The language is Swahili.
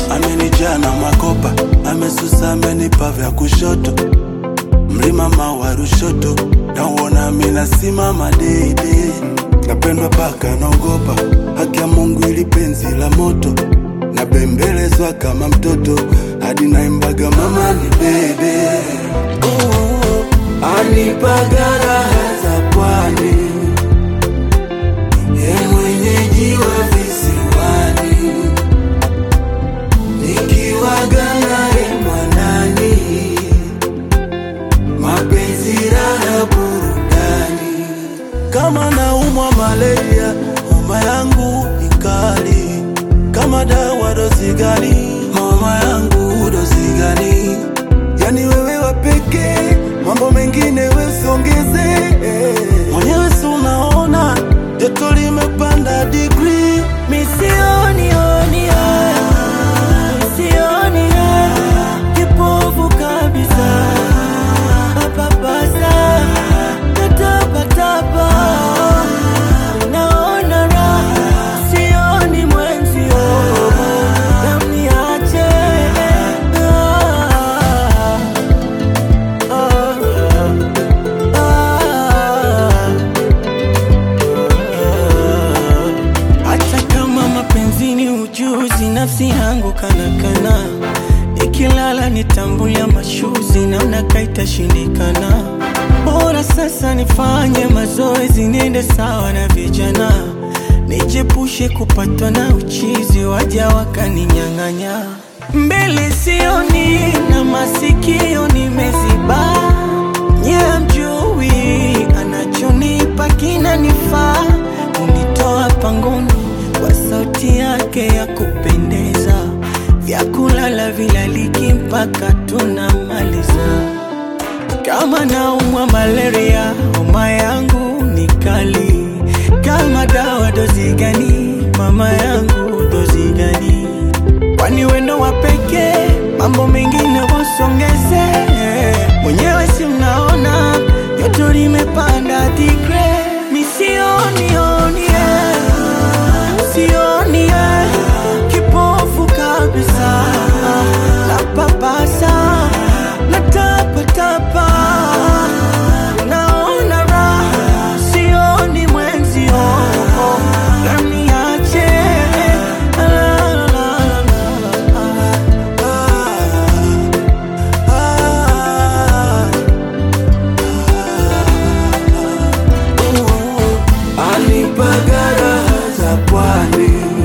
amenijaa na makopa, amesusa amenipa vya kushoto, mlima mawa Rushoto, nauona mina simama deidei, napendwa paka naogopa, haki ya Mungu ili penzi la moto, nabembelezwa kama mtoto, hadi naimbaga mama ni bebe, anipaga raha za pwani, ye mwenyeji wa visiwani nikiwaga naye mwanani, mapenzi raha burudani. Kama naumwa malaria, homa yangu ni kali. Kama dawa dozi gani? Homa yangu dozi gani? Yani wewe wa pekee, mambo mengine wesiongeze. Mwenyewe si unaona joto limepanda digrii, Misioni oni Misioni Kipofu kabisa Papasa Natapatapa Naona raha Sioni mwenzio Namniache Ah, ah, ah. Hata kama mapenzi ni ujuzi, nafsi yangu kanakana, ikilala nitambulia mashuzi, naona kaitashindikana. Bora sasa nifanye mazoezi, niende sawa na vijana, nijepushe kupatwa na uchizi, waja wakaninyang'anya. Mbele sioni na masikio nimeziba, nye mjui anachonipa kinanifaa, unitoa pangoni kwa sauti yake ya kupendeza, vyakulala vilaliki mpaka tunamaliza. Kama naumwa malaria, homa yangu ni kali. Kama dawa dozi gani? Mama yangu dozi gani? Kwani wendo wa pekee, mambo mengine wasongeze. Mwenyewe si mnaona joto limepanda digre, misioni oni sioni eh, kipofu kabisa, napapasa natapatapa, naona raha, sioni mwenzio, naniache la, la, la, la, la. anipaga raha za pwani,